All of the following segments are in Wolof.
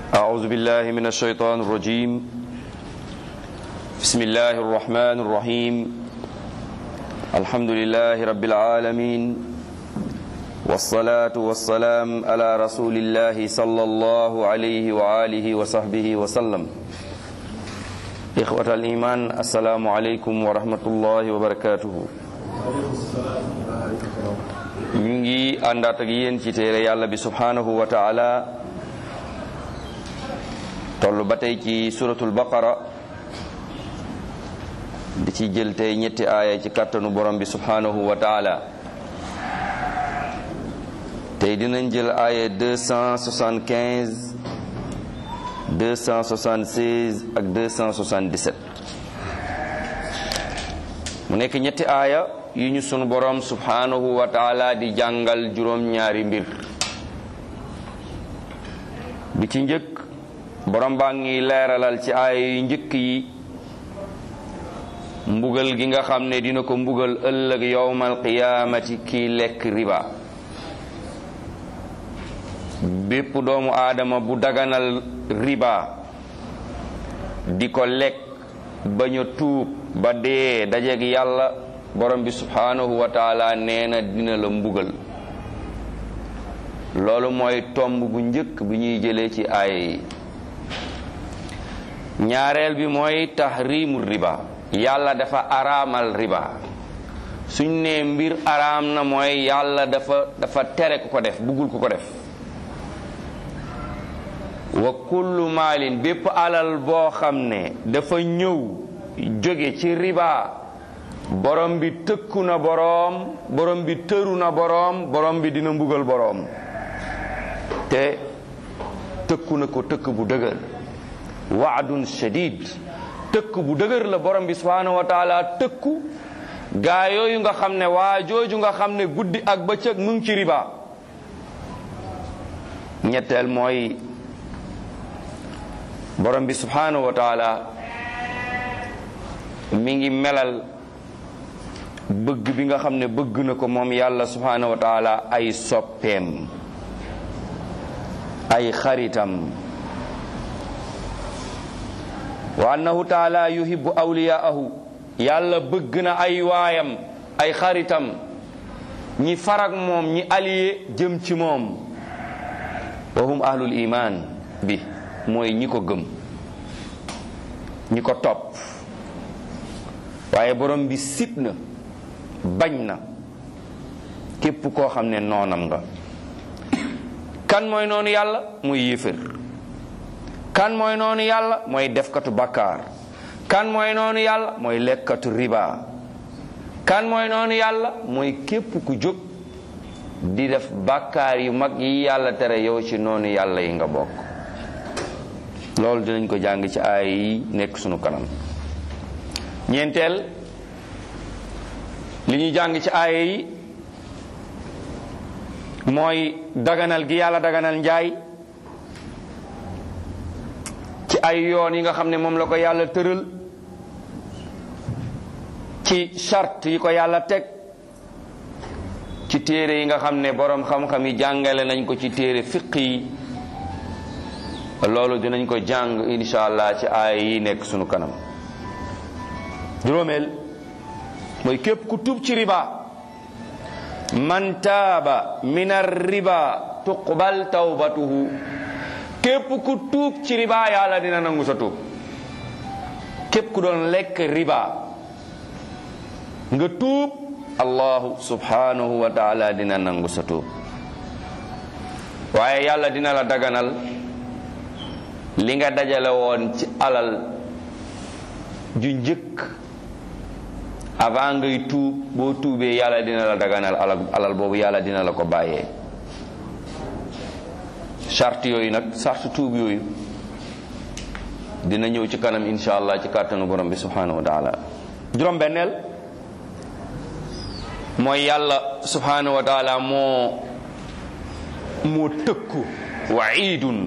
أعوذ بالله من الشيطان الرجيم بسم الله الرحمن الرحيم الحمد لله رب العالمين والصلاة والسلام على رسول الله صلى الله عليه وآله وصحبه وسلم إخوة الإيمان السلام عليكم ورحمة الله وبركاته ñu ngi àndaat ak yéen ci téere yàlla bi subhanahu wa taala toll ba tey ci suratul baqara di ci jël tey ñetti aaya ci kàttanu borom bi subhanahu wa taala tey dinañ jël aaya 275 276 ak 277 mu nekk ñetti aaya yu ñu sunu borom subhanahu wa taala di jàngal juróom-ñaari mbir bi ci njëkk borom baa ngi leeralal ci aaya yu njëkk yi mbugal gi nga xam ne dina ko mbugal ëllëg yowmal qiyaamati kii lekk riba bépp doomu aadama bu daganal riba di ko lekk bañ a tuub ba dee dajeeg yàlla borom bi subhanahu wa taala nee na dina la mbugal loolu mooy tomb bu njëkk bi ñuy jëlee ci aaya yi ñaareel bi mooy tahrimu riba yàlla dafa araamal riba suñ ne mbir araam na mooy yàlla dafa dafa tere ku ko def buggul ku ko def wa kullu maalin bépp alal boo xam ne dafa ñëw jóge ci riba borom bi tëkku na boroom borom bi tëru na boroom borom bi dina mbugal boroom te tëkku na ko tëkk bu dëgër waadun shadid tëkk bu dëgër la borom bi subhanahu wa taala tëkku gaa yooyu nga xam ne waa jooju nga xam ne guddi ak bëccëg mu ngi ci riba ñetteel mooy borom bi subhanahu wa taala mi ngi melal bëgg bi nga xam ne bëgg na ko moom yàlla subhanahu wa taala ay soppeem ay xaritam wa annahu taala yuhibbu awliyaahu yàlla bëgg na ay waayam ay xaritam ñi farag moom ñi allié jëm ci moom wa hum ahlul iman bi mooy ñi ko gëm ñi ko topp waaye borom bi sib na bañ na képp koo xam ne noonam nga kan mooy noonu yàlla muy yéefér kan mooy noonu yàlla mooy defkatu bakkaar kan mooy noonu yàlla mooy lekkatu riba kan mooy noonu yàlla mooy képp ku jóg di def bakkaar yu mag yi yàlla tere yow ci noonu yàlla yi nga bokk loolu dinañ ko jàng ci aay yi nekk sunu kanam ñeenteel li ñuy jàng ci aaya yi mooy daganal gi yàlla daganal njaay ci ay yoon yi nga xam ne moom la ko yàlla tëral ci charte yi ko yàlla teg ci téere yi nga xam ne boroom xam-xam yi jàngale nañ ko ci téere fiq yi loolu dinañ ko jàng insha allah ci aaya yi nekk sunu kanam juróomeel mooy képp ku tuub ci riba man taaba min ar-riba tuqbal tawbatuhu képp ku tuub ci riba yàlla dina nangu sa tuub képp ku doon lekk riba nga tuub allahu subhanahu wa taala dina nangu sa tuub waaye yàlla dina la daganal li nga dajale woon ci alal ju njëkk avant ngay tuub boo tuubee yàlla dina la daganal alal alal boobu yàlla dina la ko bàyyee charte yooyu nag charte tuub yooyu dina ñëw ci kanam insha allah ci kàttanu borom bi subhanahu wa taala juróom benneel mooy yàlla subhanahu wa taala moo moo tëkku waidun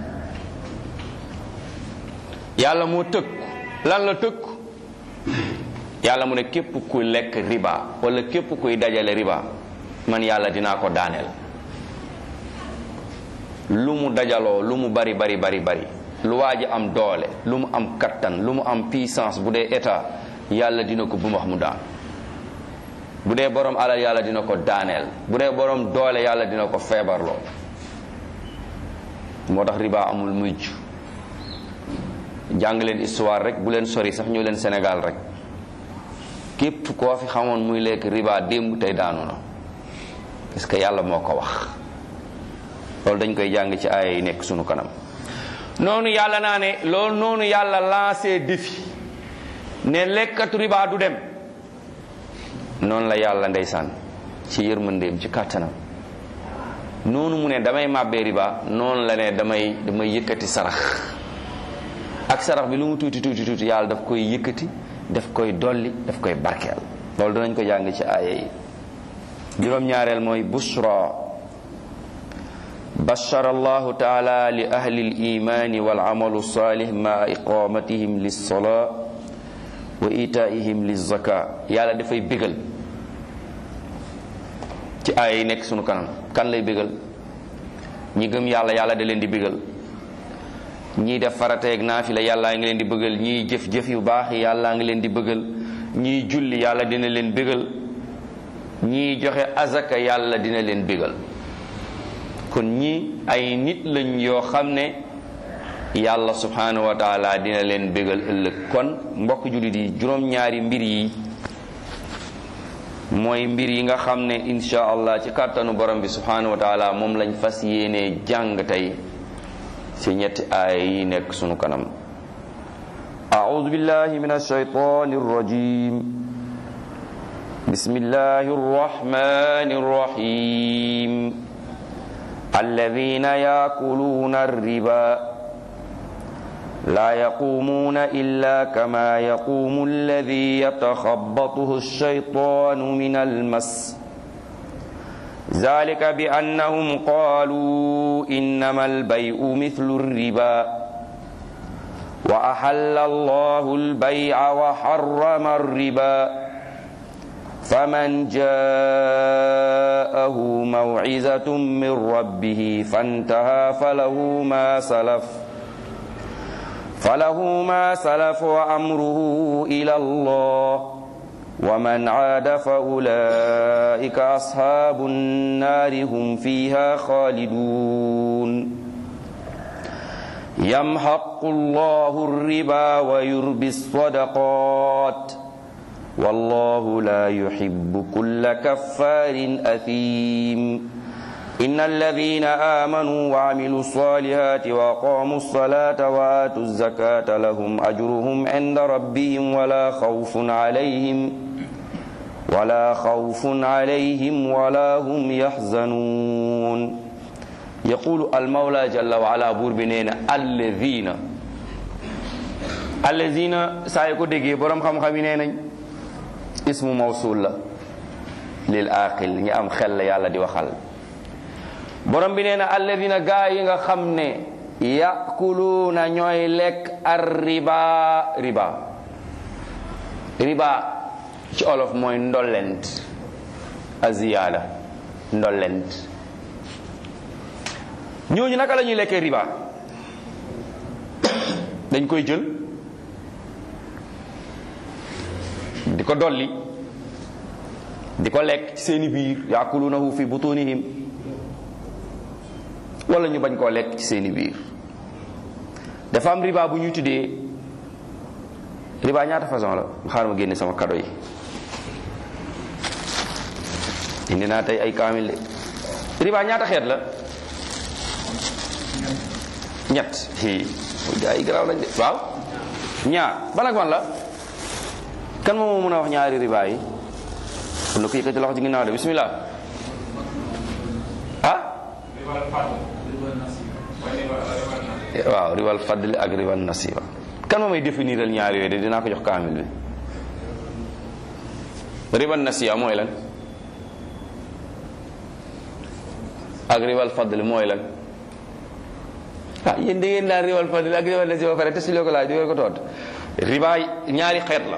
yàlla moo tëkku lan la tëkku yàlla mu ne képp kuy lekk riba wala képp kuy dajale riba man yàlla dinaa ko daaneel lu mu dajaloo lu mu bari bari bari bari lu waa ji am doole lu mu am kattan lu mu am puissance bu dee état yàlla dina ko bumax mu daan bu dee borom alal yàlla dina ko daaneel bu dee borom doole yàlla dina ko feebarloo moo tax riba amul mujj jàng leen histoire rek bu leen sori sax ñëw leen Sénégal rek képp koo fi xamoon muy lekk riba démb tey daanu na parce que yàlla moo ko wax loolu dañ koy jàng ci aaya yi nekk sunu kanam noonu yàlla naa ne loolu noonu yàlla lancé défi ne lekkatu riba du dem noonu la yàlla ndeysaan ci yërmandeem ci kàttanam noonu mu ne damay màbbee riba noonu la ne damay damay yëkkati sarax ak sarax bi lu mu tuuti tuuti tuuti yàlla daf koy yëkkati daf koy dolli daf koy barkeel loolu danañ ko jàng ci aaya yi juróom-ñaareel mooy bushra bashara allahu taala li ahli al-imani wal amalu salih ma iqamatihim lis-salaa wa itaihim liz-zaka yàlla dafay bégal ci aaya yi nekk sunu kanam kan lay bégal ñi gëm yàlla yàlla da leen di bégal ñii def farateeg naafila yàllaa ngi leen di bëggal ñii jëf-jëf yu baax yi yàllaa ngi leen di bëggal ñii julli yàlla dina leen bégal ñii joxe azaka yàlla dina leen bégal kon ñii ay nit lañ yoo xam ne yàlla subhanahu wa taala dina leen bégal ëllëg kon mbokk jullit yi juróom-ñaari mbir yi mooy mbir yi nga xam ne insha allah ci kàttanu borom bi subhanahu wa taala moom lañ fas yéenee jàng tey ci ñetti aaya yi nekk sunu kanam أعوذ بالله من الشيطان الرجيم بسم الله الرحمن الرحيم الذين يأكلون الربا لا يقومون إلا كما يقوم الذي يتخبطه الشيطان من المس ذلك بأنهم قالوا إنما البيع مثل الربا وأحل الله البيع وحرم الربا فمن جاءه موعظة من ربه فانتهى فله ما سلف فله ما سلف وأمره إلى الله ومن عاد فأولئك أصحاب النار هم فيها خالدون يمحق الله الربا ويربي الصدقات والله لا يحب كل كفار أثيم إن الذين آمنوا وعملوا الصالحات وأقاموا الصلاة وآتوا الزكاة لهم أجرهم عند ربهم ولا خوف عليهم ولا خوف عليهم ولا هم يحزنون يقول المولى جل وعلا بور بنين الذين الذين سايكو ديغي بروم خام خامي نيناñ اسم موصول لا للعاقل ñi am xel la yàlla di waxal borom bi nee na alladina gaa yi nga xam ne yakuluuna ñooy lekk ar riba riba riba ci olof mooy ndollent aziyaada ndollent ñooñu naka la ñuy lekkee riba dañ koy jël di ko dolli di ko lekk ci seeni biir yakuluunahu fi butunihim wala ñu bañ koo lekk ci seeni biir dafa am riba bu ñuy tuddee riba ñaata façon la xaaral ma génne sama kado yi indi naa tey ay kaamil de riba ñaata xeet la ñett hi gaa yi garaaw lañ de waaw ñaar ban ak ban la kan moom moo mën a wax ñaari riba yi kon na ko yëkkati loxo ci ginnaaw de bismillah ah waaw riwal fadli ak riwal nasiba kan moo may définiral ñaar yooyu de dinaa ko jox kaamil bi riwal nasiya mooy lan ak riwal fadli mooy lan ah yéen da ngeen daan riwal fadli ak riwal nasiba ba pare te si loo ko laaj di ko toot riba ñaari xeet la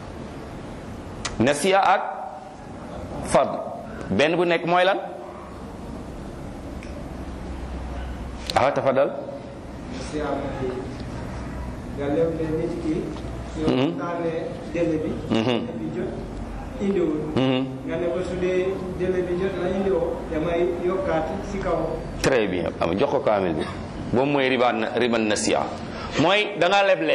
nasiya ak fadl benn bu nekk mooy lan ah tafadal si am na fii nga leb ne nit ki yow taanee délai bi bi jot indiwul nga ne ba su dee délai bi jot na indiwoo damay yokkaat si kaw très bien am jox ko kaamil bi boobu mooy riba riba nasiya mooy da nga leble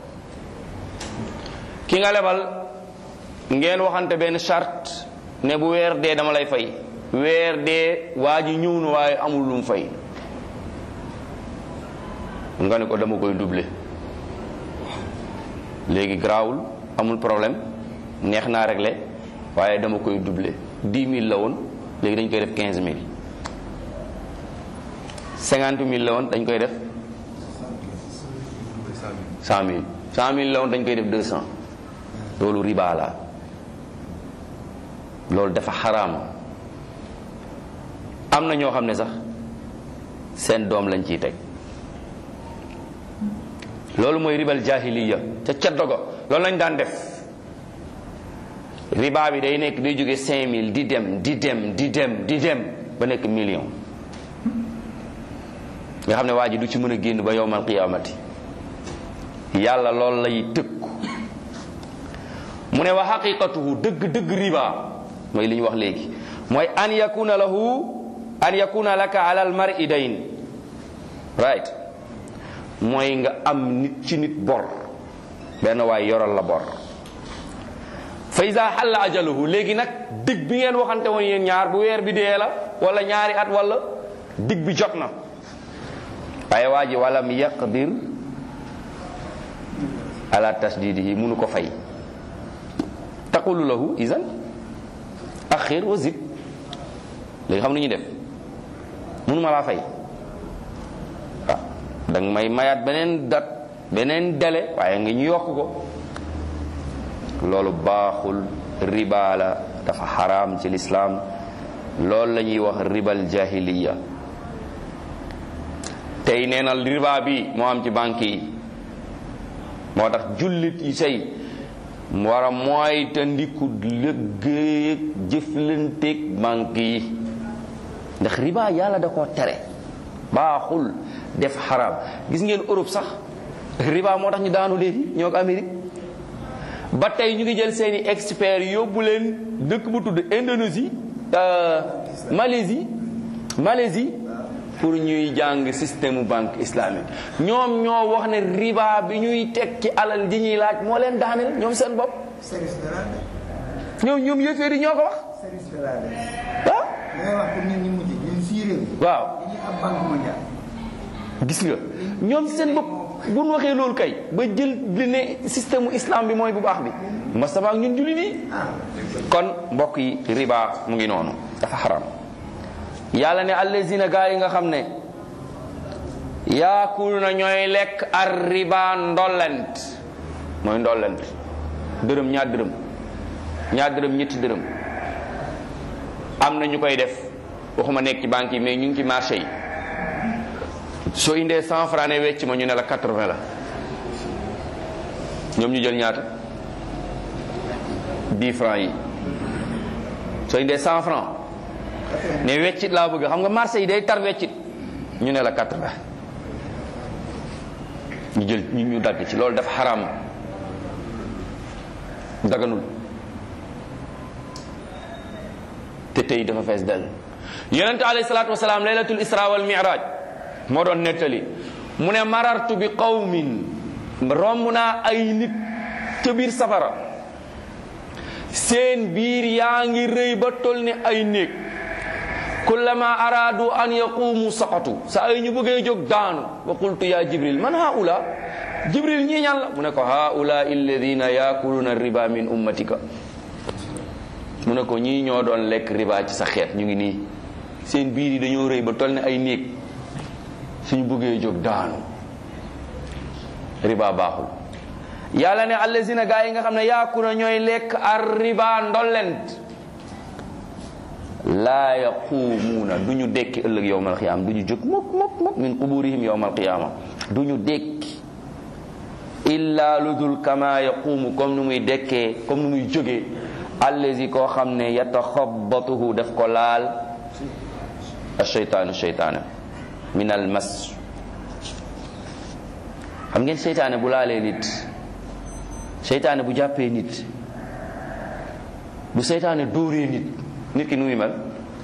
ki nga lebal ngeen waxante benn charte ne bu weer dee dama lay fay weer dee waa ji ñëw na waaye amul lu mu fay nga ne ko dama koy doubler léegi garaawul amul problème neex naa régler waaye dama koy doubler 10 000 la woon léegi dañ koy def 15 000 50 000 la woon dañ koy def 100 000 100 000 la woon dañ koy def 200 loolu riba la loolu dafa xaraam am na ñoo xam ne sax seen doom lañ ciy teg loolu mooy ribal jahiliya ca caddo ga loolu lañ daan def riba bi day nekk day jóge 5000 di dem di dem di dem di dem ba nekk million nga xam ne waa ji du ci mën a génn ba yowmal qiyaamati yàlla loolu lay tëkku mu ne wa xaqiqatuhu dëgg dëgg riba mooy li ñu wax léegi mooy an yakuna lahu an yakuna laka ala al mar'i dayn right mooy nga am nit ci nit bor benn waay yoral la bor fa iza xalla ajaluhu léegi nag dig bi ngeen waxante woon yéen ñaar bu weer bi dee la wala ñaari at wala dig bi jot na waaye waa ji walam yaqdir ala tasdidihi munu ko fay taqulu lahu izan axir wa zid léegi xam nu ñuy def munu ma laa fay ah danga may mayaat beneen dat beneen délai waaye nga ñu yokk ko loolu baaxul riba la dafa xaraam ci lislaam loolu la ñuy wax ribal jahiliya tey nee na riba bi moo am ci banque yi moo tax jullit yi say war a mooy te ndiku liggéey ak jëflanteeg banque yi ndax riba yàlla da koo tere baaxul def xaraam gis ngeen Europe sax riba moo tax ñu daanu léegi ñoo ko Amérique ba tey ñu ngi jël seeni experts yóbbu leen dëkk bu tudd Indonésie Malaisie Malaisie pour ñuy jàng système banque islamique ñoom ñoo wax ne riba bi ñuy teg ci alal ji ñuy laaj moo leen daaneel ñoom seen bopp service de la def ñoom ñoom yëfee di ñoo ko wax service de la def waaw ngay wax pour nit ñi mujj ñun sii réew waaw dañuy am banque mondiale gis nga ñoom seen bopp bu ñu waxee loolu kay ba jël li ne système mu islam bi mooy bu baax bi masaba ak ñun julli nii kon mbokk yi riba mu ngi noonu dafa xaram yàlla ne allazina gaa yi nga xam ne yaakul na ñooy lekk ar riba ndollent mooy ndollent dërëm ñaar dërëm ñaar dërëm ñetti dërëm am na ñu koy def waxuma nekk ci banque yi mais ñu ngi ci marché yi soo indee cent franc ne wecc ma ñu ne la quatre-vingt la ñoom ñu jël ñaata dix franc yi soo indee cent franc ne weccit laa bëgg xam nga marché yi day tar weccit ñu ne la quatre-vingt ñu jël ñu ñu dagg ci loolu dafa xaraam daganul te tey dafa fees dell yonente alayhi salaatu wasalaam laylatul isra wal mi'raj moo doon nettali mu ne marartu bi qawmin romb naa ay nit ca biir safara seen biir yaa ngi rëy ba tol ni ay néeg kullama araadu an yaqumu saqatu sa ay ñu bëggee jóg daanu wa qultu ya jibril man haula jibril ñii ñan la mu ne ko haula alladina yakuluna riba min ummatika mu ne ko ñii ñoo doon lekk riba ci sa xeet ñu ngi nii seen biir yi dañoo rëy ba tol ni ay néeg suñu bëggee jóg daanu riba baaxul yàlla ne allazina gaa yi nga xam ne yaakuna ñooy lekk ar riba ndollent laa yaquumuuna du ñu dekki ëllëg yowmal qiyaama du ñu jóg mukk mukk mukk min quburihim yowmal qiyaama du ñu dekki illa lu dul kama yaquumu comme nu muy dekkee comme nu muy jógee allazi koo xam ne yataxabatuhu daf ko laal asheytaanu sheytaana min al mas xam ngeen seytaane bu laalee nit seytaane bu jàppee nit bu seytaane dóoree nit nit ki nu muy mel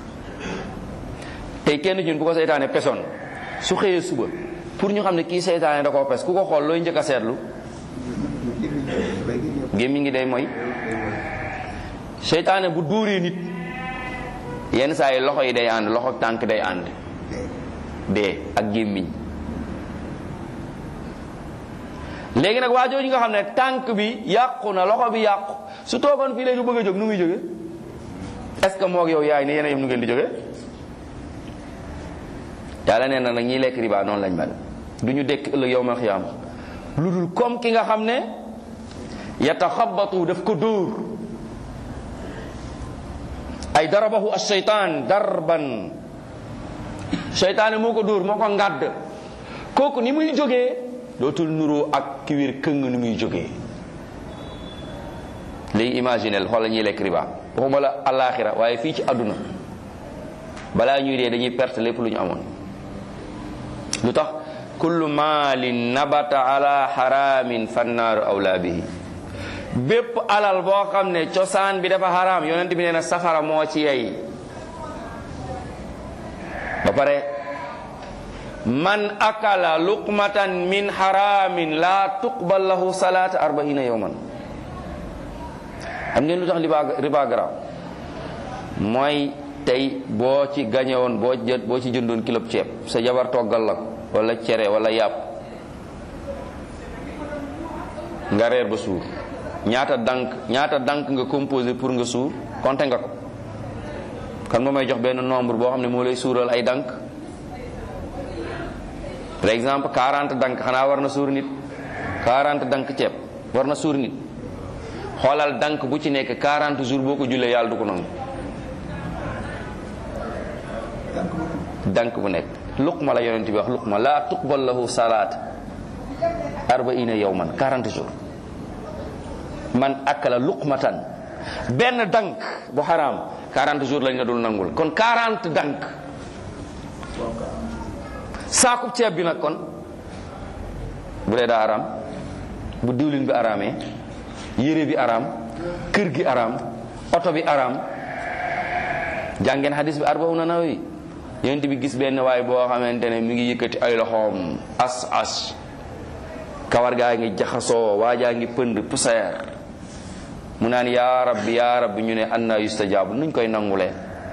tey kenn ñun bu ko seytaane pesoon su xëyee suba pour ñu xam ne kii seytaane da koo pes ku ko xool looy njëkk a seetlu gémmi ngi day mooy seytaane bu dóoree nit yenn saa yi loxo yi day ànd loxo tànk day ànd dee ak gémmiñ léegi nag waa jooju nga xam ne tànk bi yàqu na loxo bi yàqu su toogoon fii léegi bëgg a jóg nu muy jóge est-ce que moog yow yaay ne yéen a yem nu ngeen di jóge yàlla nee na nag ñiy lekk riba noonu lañ mel du ñu dekk ëllëg yow ma xiyaama lu dul comme ki nga xam ne yataxabatu daf ko dóor ay darabahu asheytaan darban seytaane moo ko dóor moo ko ngàdd kooku ni muy jógee dootul nuroo ak ki wér këng ni muy jógee léegi imaginel xoolal ñuy lekk riba waxuma la alaxira waaye fii ci àdduna balaa ñuy dee dañuy perte lépp lu ñu amoon lu tax kullu maalin nabata ala haramin fannaaru awlaa bihi bépp alal boo xam ne cosaan bi dafa haram yonent bi nee na safara moo ci yey ba pare man akala luqmatan min haramin la tuqbal lahu salaata arbaina yawman xam ngeen lu tax riba riba garaaw mooy tey boo ci gañe woon boo jë boo ci jëndoon kilo ceeb sa jabar toggal la ko wala cere wala yàpp nga reer ba suur ñaata dank ñaata dank nga composé pour nga suur compté nga ko kan moo may jox benn nombre boo xam ne moo lay suural ay dank par exemple 40 dank xanaa war na suur nit 40 dank ceeb war na suur nit xoolal dank bu ci nekk 40 jours boo ko jullee yàlla du ko nangu dank bu nekk luqma la yonent bi wax luqma la tuqbal lahu salaat arbaina yawman 40 jours man akala luqmatan benn dank bu xaraam 40 jours lañ la dul nangul kon 40 dank saakub ceeb bi nag kon bu dee daa araam bu diwlin bi araamee yére bi araam kër gi araam oto bi araam jàngeen hadis bi arbauna nawawi yonent bi gis benn waay boo xamante ne mi ngi yëkkati ay loxoom as as kawar gaa ngi jaxasoo waajaa ngi pënd poussière mu naan yaa rabbi yaa rabbi ñu ne anna yustajaabu nuñ koy nangulee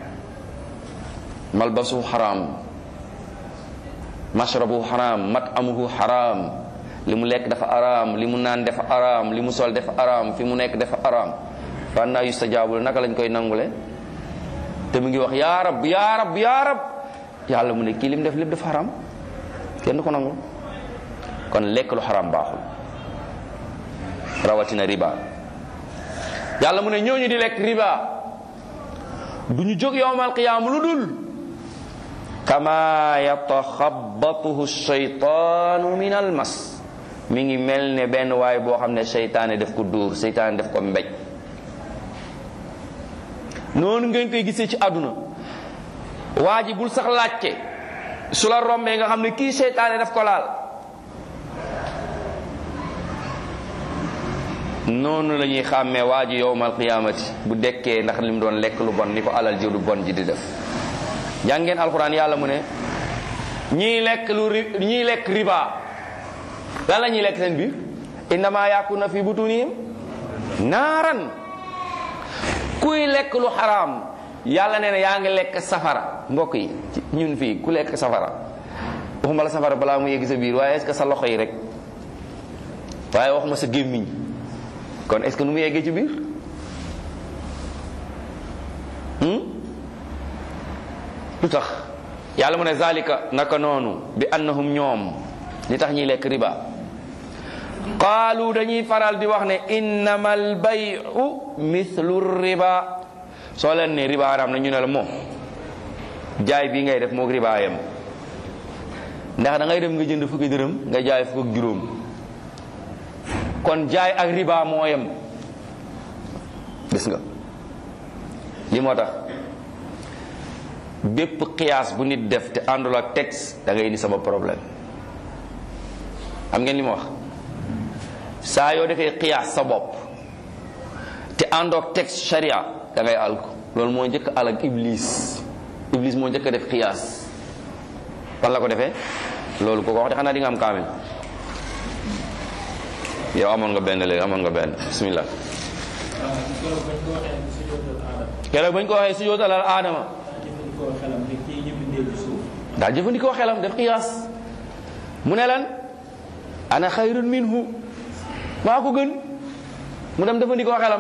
malbasu xaraam mashrabu xaraam matamuhu xaraam li mu lekk dafa araam li mu naan dafa araam li mu sol dafa araam fi mu nekk dafa araam fa anna yustajaabu naka lañ koy nangule te mu ngi wax yaa rab yaa rab yaa rab yàlla mu ne kii lim def lépp dafa xaraam kenn du ko nangul kon lekk lu xaraam baaxul rawatina riba yàlla mu ne ñooñu di lekk riba du ñu jóg yowmal qiyaam lu dul kama yataxabatuhu shaytaanu min al mas mi ngi mel ne benn waay boo xam ne seytaane def ko dóor seytaane def ko mbéj noonu ngeen koy gisee ci àdduna waa ji bul sax laajte su la rombee nga xam ne kii seytaane daf ko laal noonu la ñuy xàmmee waa ji yowmal qiyaamati bu dekkee ndax lim doon lekk lu bon ni ko alal ji lu bon ji di def jàngeen alxuraan yàlla mu ne ñiy lekk lu ri ñiy lekk riba lan la ñuy lekk seen biir innama yakuna fi butunihim naaran kuy lekk lu xaraam yàlla nee na yaa ngi lekk safara mbokk yi ñun fii ku lekk safara waxuma la safara balaa mu yegg sa biir waaye est-ce que sa loxo yi rek waaye waxuma sa gémmiñ kon est-ce que nu mu yeggee ci biir lu tax yàlla mu ne zalika naka noonu bi annahum ñoom li tax ñuy lekk riba qaalu dañuy faral di wax ne innama albayu mithlu riba soo leen ne riba haram na ñu ne la moom jaay bi ngay def moog riba yam ndax da ngay dem nga jënd fukki dërëm nga jaay fukk ak juróom kon jaay ak riba moo yem gis nga li moo tax bépp xiyaas bu nit def te àndul ak texte da ngay indi sama problème xam ngeen li ma wax saa yoo defee xiyaas sa bopp te àndoo ak texte sharia da ngay alko loolu moo njëkk al ak iblis iblis moo njëkk a def xiyaas fan la ko defee loolu ko ko wax de xanaa di nga am kaamil yow amoon nga benn léegi amoon nga benn bismillah keroog bañ ko waxee si jootalal aadama daa jëfandikoo xelam def xiyaas mu ne lan ana xayrun minhu maa ko gën mu dem jëfandikoo xelam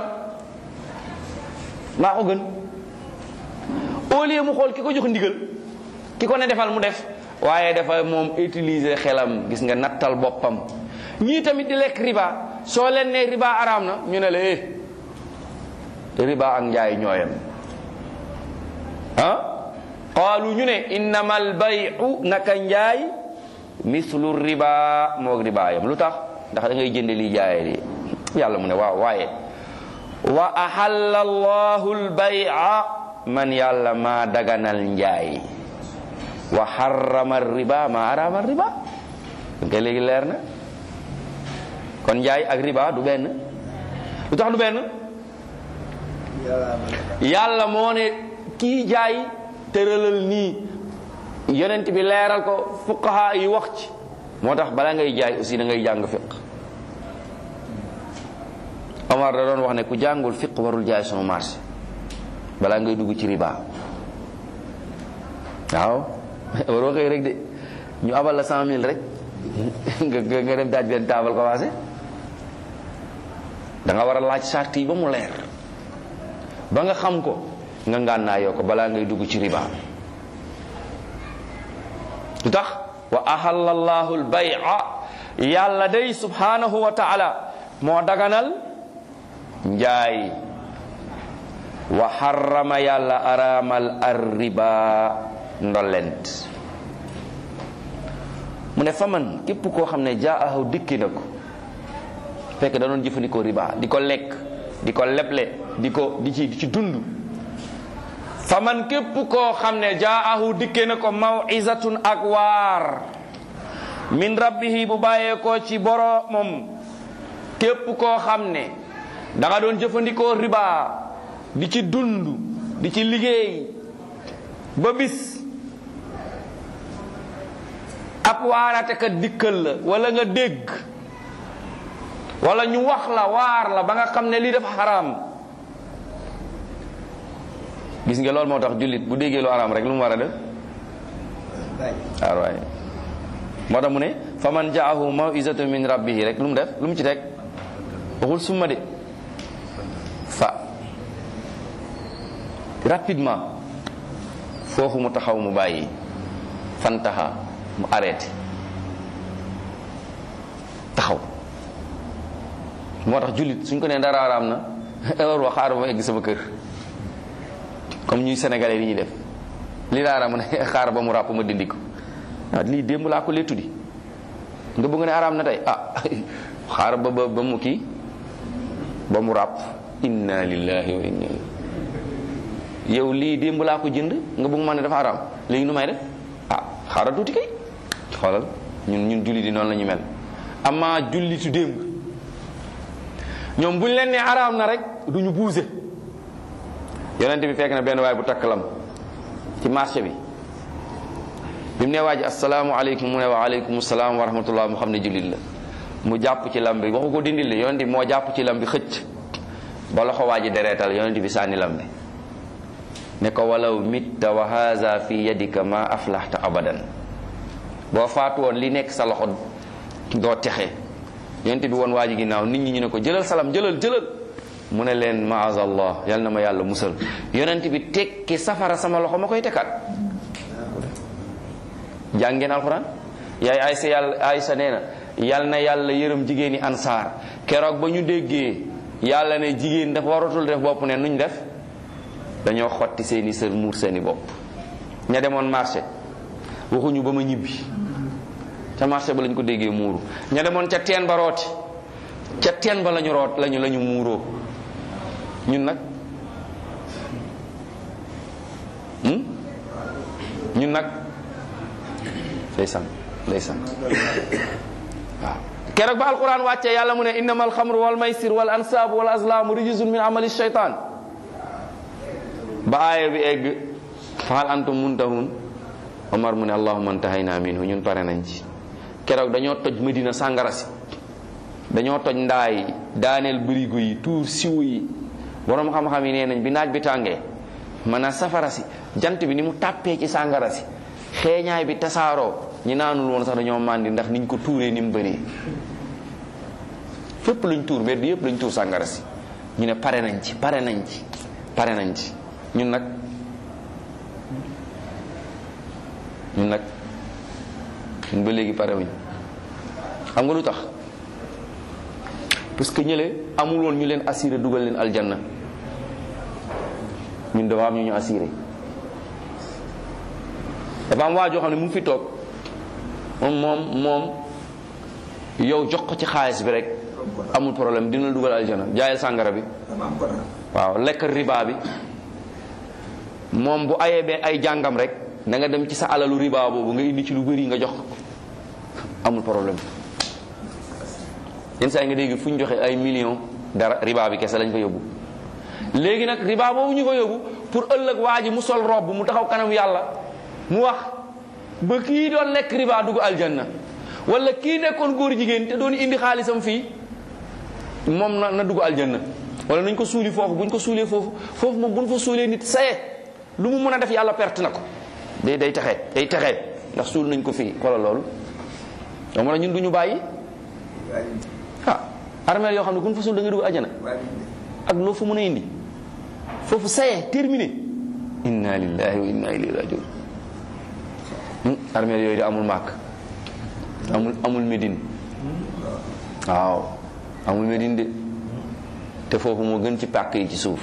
maa ko gën au lieu mu xool ki ko jox ndigal ki ko ne defal mu def waaye dafa moom utiliser xelam gis nga nattal boppam ñii tamit di lekk riba soo leen ne riba araam na ñu ne la eh riba ak njaay ñooyam ah qaalu ñu ne innama albayu naka njaay mislu riba moog riba yam lu tax ndax da ngay jënde lii jaaye li yàlla mu ne waaw waaye wa ahalla allahu albaya man yàlla maa daganal njaay wa harrama riba ma arama riba nga léegi leer na kon njaay ak riba du benn lu tax du benn yàlla moo ne kii jaay tëralal nii yonent bi leeral ko fuqaha yi wax ci moo tax bala ngay jaay aussi da ngay jàng fiq Omar da doon wax ne ku jàngul fiq warul jaay sunu marché balaa ngay dugg ci riba waaw waroo xëy rek de ñu abal la cent mille rek nga nga dem daaj benn taabal commencé da nga war a laaj sart yi ba mu leer ba nga xam ko nga ngànnaayoo ko balaa ngay dugg ci riba lu tax wa ahalla allahu albay'a yàlla day subhanahu wa taala moo daganal njaay wa harrama yàlla araamal arriba ndollent mu ne fa man képp koo xam ne jaa ahaw dikki na ko fekk da doon jëfandikoo riba di ko lekk di ko leble di ko di ci di ci dund fa man képp koo xam ne jaa ahu dikke na ko mawizatun ak waar min rabbihi bu bàyyee ko ci boromam képp koo xam ne da nga doon jëfandikoo riba di ci dund di ci liggéey ba bis ab waarate ka dikkal la wala nga dégg wala ñu wax la waar la ba nga xam ne lii dafa xaraam gis nga loolu moo tax jullit bu déggee lu xaraam rek lu mu war a def waaw waay moo tax mu ne fa man jaahu mawizatu min rabbihi rek lu mu def lu mu ci teg waxul summa de fa rapidement foofu mu taxaw mu bàyyi fantaha mu arrêté taxaw moo tax jullit suñ ko nee dara araam na war wa xaaral ma egg sama kër comme ñuy sénégalais li ñuy def li daa araam ne xaar ba mu ràpp ma dindi ko waaw lii démb laa ko lettu di nga bëgg ne araam na tey ah xaar ba ba ba mu kii ba mu ràpp inna lillahi wa inna yow lii démb laa ko jënd nga bëgg ma ne dafa araam léegi nu may def ah xaaral tuuti kay xoolal ñun ñun jullit yi noonu la ñu mel amaa jullitu démb ñoom buñ leen ne araam na rek duñu buuse yonent bi fekk na benn waay bu takk lam ci marché bi bi mu ne waa ji asalaamu aleykum mu ne wa aleykum salaam wa rahmatullah mu xam ne jullit la mu jàpp ci lam bi waxu ko dindil la yonent bi moo jàpp ci lam bi xëcc ba loxo waa ji dereetal yonent bi sànni lam bi ne ko walaw mitta wa haza fi yadika ma aflahta abadan boo faatu woon li nekk sa loxo doo texe yonent bi woon waa ji ginnaaw nit ñi ñu ne ko jëlal salam jëlal jëlal mu ne leen maazallah yal na ma yàlla musal yonent bi tekki safara sama loxo ma koy tekkaat jàngeen alxuraan yaay aysa yàlla aysa nee na yal na yàlla yërëm jigéeni ansaar keroog ba ñu déggee yàlla ne jigéen dafa waratul def bopp ne nuñ def dañoo xotti seeni sër muur seeni bopp ña demoon marché waxuñu ba ma ñibbi ca marché ba lañ ko déggee muuru ña demoon ca teen ba rooti ca teen ba lañu root lañu lañu muuroo ñun nag ñun nag ndeysaan ndeysaan waaw keroog ba alquran wàccee yàlla mu ne innama alxamru wal maysir wal ansaabu wal azlaamu rijsun min amali shaytaan ba aaya bi egg fahal antum muntahun omar mu ne allahumma antahayna minhu ñun pare nañ ci keroog dañoo toj medina sàngara si dañoo toj ndaay daaneel bërigo yi tuur siwo yi borom xam-xam yi nee nañ bi naaj bi tàngee man a safara si jant bi ni mu tàppee ci sàngara si xeeñaay bi tasaaroo ñi naanul woon sax dañoo màndi ndax niñ ko tuuree ni mu bëree fépp luñ tuur mbedd yëpp luñ tuur sàngara si ñu ne pare nañ ci pare nañ ci pare nañ ci ñun nag ñun nag ñun ba léegi pare wuñ xam nga lu tax parce que ñële amul woon ñu leen assuré dugal leen aljanna ñun dafa am ñu ñu assuré dafa am waa joo xam ne mu ngi fi toog moom moom moom yow jox ko ci xaalis bi rek amul problème dina la dugal aljana jaayal sàngara bi waaw lekk riba bi moom bu ayee bee ay jàngam rek da nga dem ci sa alalu riba boobu nga indi ci lu bëri nga jox ko amul problème yenn saa yi nga dégg fu ñu joxe ay millions dara riba bi kese lañ fa yóbbu léegi nag riba boobu ñu fa yóbbu pour ëllëg waa ji mu sol robb mu taxaw kanam yàlla mu wax ba kii doon lekk riba dugg aljanna wala kii nekkoon góor jigéen te doon indi xaalisam fii moom na na dugg aljanna wala nañ ko suuli foofu buñ ko suulee foofu foofu moom buñ fa suulee nit saye lu mu mën a def yàlla perte na ko day day taxee day taxee ndax suul nañ ko fii xoolal loolu donc man ñun du ñu bàyyi ah armeel yoo xam ne ku ñu fa suul da nga dugg aljanna ak loo fa mën a indi foofu saye terminé inna lillahi wa inna ilayhi rajiun armeel yooyu di amul màkk amul amul Médine waaw amul Médine de te foofu moo gën ci pàkk yi ci suuf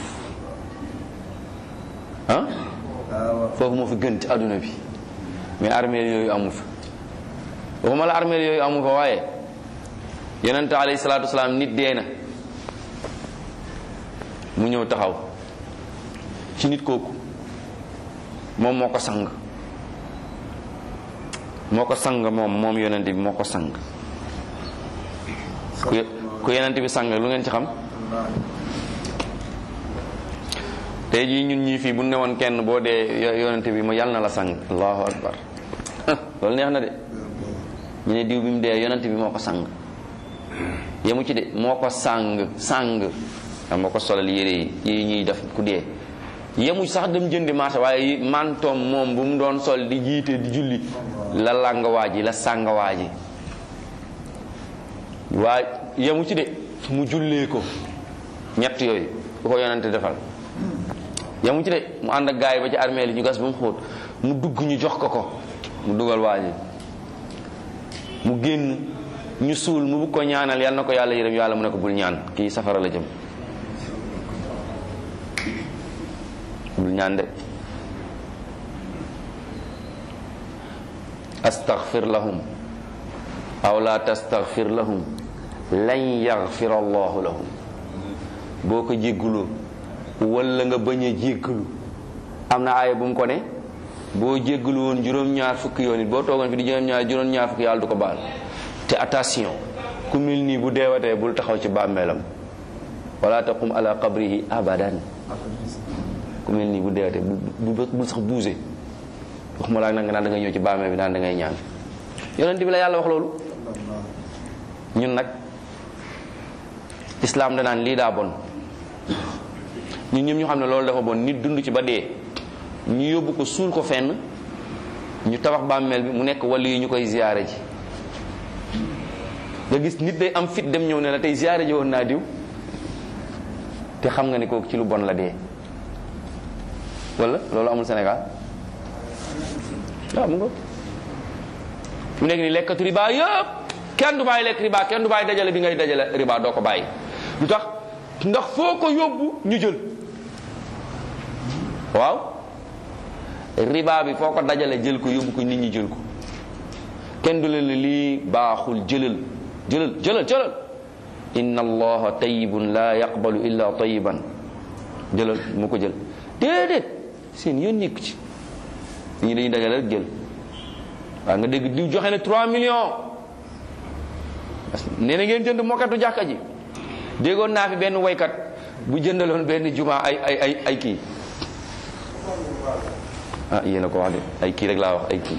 ah foofu moo fi gën ci àdduna bi mais armeel yooyu amu fa waxuma la armeel yooyu amu fa waaye yonente alayhi salaatu wasalaam nit dee na mu ñëw taxaw ci nit kooku moom moo ko sang moo ko sang moom moom yonent bi moo ko sang ku ku yonent bi sang lu ngeen ci xam tey jii ñun ñii fii bu ne woon kenn boo dee yonent bi ma yàlla na la sang allahu akbar loolu neex na de ñu ne diw bi mu dee yonent bi moo ko sang yemu ci de moo ko sang sang xam moo ko solal yére yi yi ñuy def ku dee yemu sax dem jëndi marché waaye mantoom moom bu mu doon sol di jiite di julli la làng waa ji la sàng waa ji waa yemu ci de mu jullee ko ñett yooyu bu ko yonante defal yemu ci de mu ànd ak gaay yi ba ci armée li ñu gas ba mu xóot mu dugg ñu jox ko ko mu dugal waa ji mu génn ñu suul mu bugg ko ñaanal yal na ko yàlla yërëm yàlla mu ne ko bul ñaan kii safara la jëm bul ñaan de astaghfir lahum aw la tastaghfir lahum lan yaghfir allahu lahum boo ko jégguloo wala nga bañ a jéggulu am na aaya bu mu ko ne boo jéggulu woon juróom-ñaar fukki yoon it boo toogoon fi di juróom-ñaar juróom-ñaar fukki yàlla du ko baal te attention ku mel nii bu deewatee bul taxaw ci bàmmeelam wala taqum ala qabrihi abadan ku mel nii bu deewatee bu bul sax buuse waxuma laa nag nga naan da ngay ñëw ci bàmmeel bi naan da ngay ñaan yonent bi la yàlla wax loolu ñun nag islaam danaan lii daa bon ñun ñëpp ñu xam ne loolu dafa bon nit dund ci ba dee ñu yóbbu ko suul ko fenn ñu tabax bàmmeel bi mu nekk wàllu yi ñu koy ziyaare ji nga gis nit day am fit dem ñëw ne la tey ziyaare ji woon naa diw te xam nga ne kooku ci lu bon la dee wala loolu amul Sénégal waaw mu nga mu nekk ni lekkatu riba yëpp kenn du bàyyi lekk riba kenn du bàyyi dajale bi ngay dajale riba doo ko bàyyi lu tax ndax foo ko yóbbu ñu jël waaw riba bi foo ko dajale jël ko yóbbu ko nit ñi jël ko kenn du leen ne lii baaxul jëlal jëlal jëlal jëlal inna allaha tayyibun la yaqbalu illa tayyiban jëlal mu ko jël déedéet seen yoon nekku ci ñi dañuy dajale rek jël waaw nga dégg diw joxe ne 3 millions nee na ngeen jënd mokkatu jàkka ji déggoon naa fi benn woykat bu jëndaloon benn juma ay ay ay ay kii ah yéen a ko wax de ay kii rek laa wax ay kii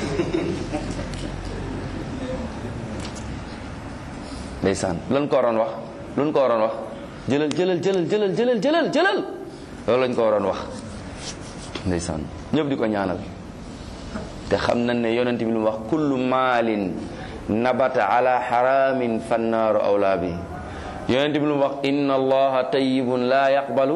ndeysaan lan ko waroon wax lu ko waroon wax jëlal jëlal jëlal jëlal jëlal jëlal jëlal loolu lañ ko waroon wax ndeysaan ñëpp di ko ñaanal te xam nañ ne yonent bi lu mu wax kullu maalin nabata ala haramin fannaaru awlaa bi yonent bi lu mu wax inna allaha tayyibun la yaqbalu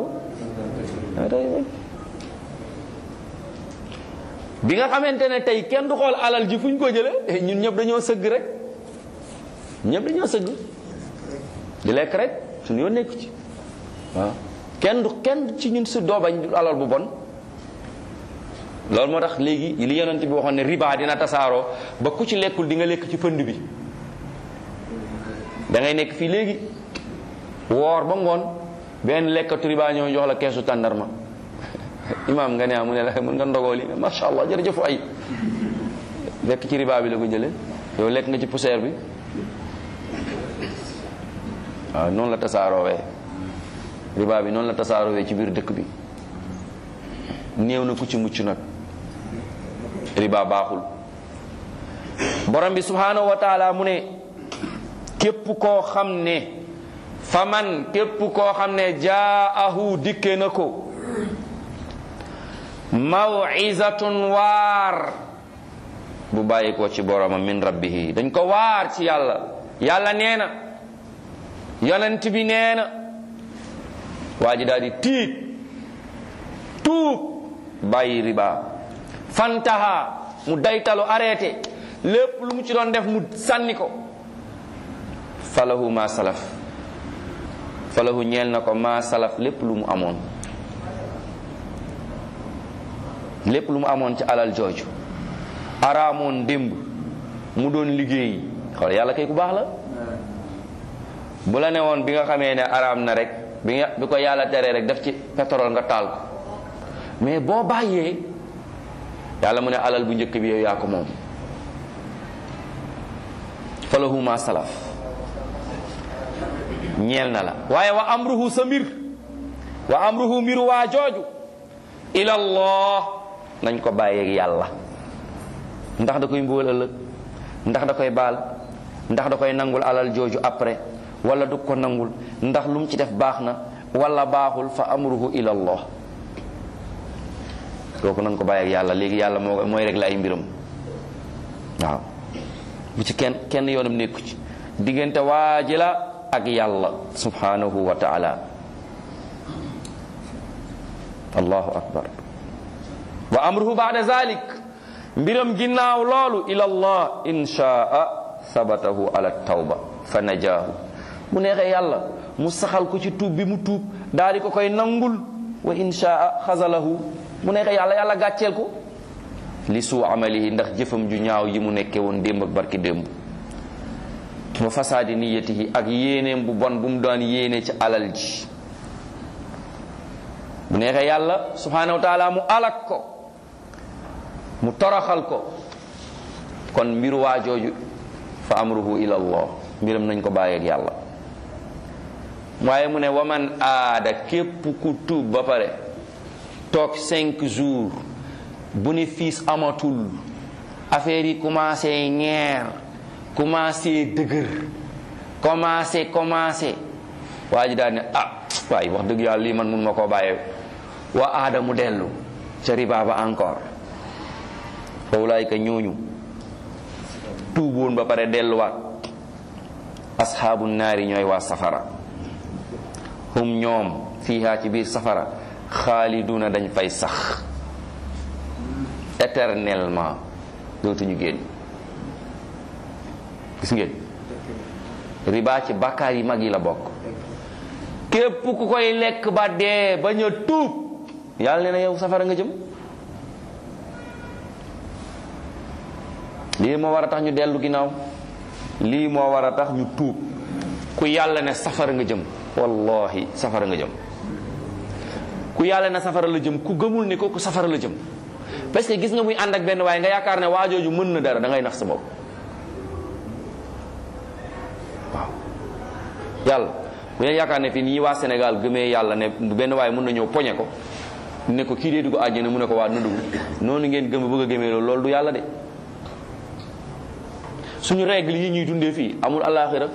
bi nga xamante ne tey kenn du xool alal ji fu ñu ko jële ñun ñëpp dañoo sëgg rek ñëpp dañoo sëgg di lekk rek suñu yoon nekk ci waaw kenn du kenn ci ñun su doo bañ alal bu bon loolu moo tax léegi li yonent bi waxoon ne riba dina tasaaroo ba ku ci lekkul di nga lekk ci pënd bi da ngay nekk fii léegi woor ba ngoon benn lekkatu riba ñëw jox la keesu tàndarma imaam nga ne mu ne la mën nga ndogoo li macha allah jërëjëf ay lekk ci riba bi la ko jële yow lekk nga ci poussière bi waaw noonu la tasaaroowee riba bi noonu la tasaaroowee ci biir dëkk bi néew na ku ci mucc nag riba baaxul borom bi subhanahu wa taala mu ne képp koo xam ne faman képp koo xam ne jaahu dikke na ko mawizatun waar bu bàyyi ko ci boromam min rabbihi dañ ko waar ci yàlla yàlla nee na yonent bi nee na waa ji daal di tiit tuub bàyyi riba fantaha mu daytalu arrêté lépp lu mu ci doon def mu sànni ko falahu ma salaf falahu ñeel na ko ma salaf lépp lu mu amoon lépp lu mu amoon ci alal jooju araamoon démb mu doon liggéey xool yàlla kay ku baax la bu la ne woon bi nga xamee ne araam na rek bi nga bi ko yàlla teree rek def ci pétrole nga taal ko mais boo bàyyee yàlla mu ne alal bu njëkk bi yow yaa ko moom falahu ma salaf ñeel na la waaye wa amruhu sa mbir wa amruhu mbiru waa jooju ilallah nañ ko bàyyeeg yàlla ndax da koy mbugal ëllëg ndax da koy baal ndax da koy nangul alal jooju après wala du ko nangul ndax lu mu ci def baax na wala baaxul fa amruhu ilallah kooku nañ ko bàyyeeg yàlla léegi yàlla moo mooy rek la ay mbiram waaw bu ci kenn kenn yoonam nekku ci diggante waaji la ak yàlla subhanahu wa taala allahu akbar wa amruhu baada zalik mbiram ginnaaw loolu ila allah inshaa sabatahu ala tawba fa najaahu mu neexee yàlla mu saxal ko ci tuub bi mu tuub daal di ko koy nangul wa inshaa xasalahu mu neexee yàlla yàlla gàcceel ko li suu amalihi ndax jëfam ju ñaaw yi mu nekkee woon démb ak barki démb wa fasaadi niyatihi ak yéeneem bu bon bu mu daan yéene ci alal ji bu neexee yàlla subhanahu wa taala mu alak ko mu toroxal ko kon mbiru waa jooju fa amruhu ila allah mbiram nañ ko bàyyeeg yàlla waaye mu ne waman aada képp ku tuub ba pare toog cinq jours bénéfice amatul affaire yi commencé ñeer commencé dëgër commencé commencé waa ji daal ne ah waaye wax dëgg yàlla lii man mun ma koo bàyyee wa aada mu dellu ca riba ba encore fa ulaayka ñooñu tuuboon ba pare delluwaat asxaabu naari ñooy waa safara hum ñoom fiihaa ci biir safara xaaliduna dañ fay sax éternellement dootuñu génn gis ngeen riba ci bàkkaar yi mag yi la bokk képp ku koy lekk ba dee bañ a tuub yàlla nee na yow safara nga jëm lii moo war a tax ñu dellu ginnaaw lii moo war a tax ñu tuub ku yàlla ne safara nga jëm wallahi safara nga jëm ku yàlla ne safara la jëm ku gëmul ne kooku safara la jëm parce que gis nga muy ànd ak benn waaye nga yaakaar ne waajooju mën na dara da ngay nax sa bopp waaw yàlla bu leen yaakaar ne fii nii waa Sénégal gëmee yàlla ne benn waaye mën na ñëw poñe ko ne ko kii dee dugg àjjana mu ne ko waa na dugg noonu ngeen gëm bëgg a gëmee loolu loolu du yàlla de suñu règle yi ñuy dundee fii amul àllaaxira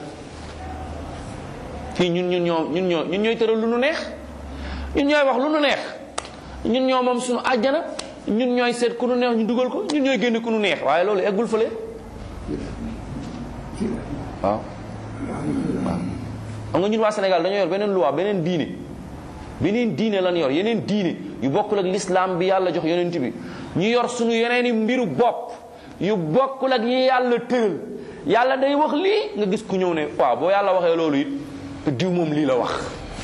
fii ñun ñun ñoo ñun ñoo ñun ñooy tëral lu nu neex ñun ñooy wax lu nu neex ñun ñoo moom suñu àjjana ñun ñooy seet ku nu neex ñu dugal ko ñun ñooy génne ku nu neex waaye loolu eggul fële waaw waaw xam nga ñun waa Sénégal dañoo yor beneen loi beneen diine beneen diine lan yor yeneen diine yu bokkul ak l'islam bi yàlla jox yonent bi ñu yor suñu yeneeni mbiru bopp yu bokkul ak yi yàlla tëral yàlla day wax lii nga gis ku ñëw ne waaw boo yàlla waxee loolu it te diw moom lii la wax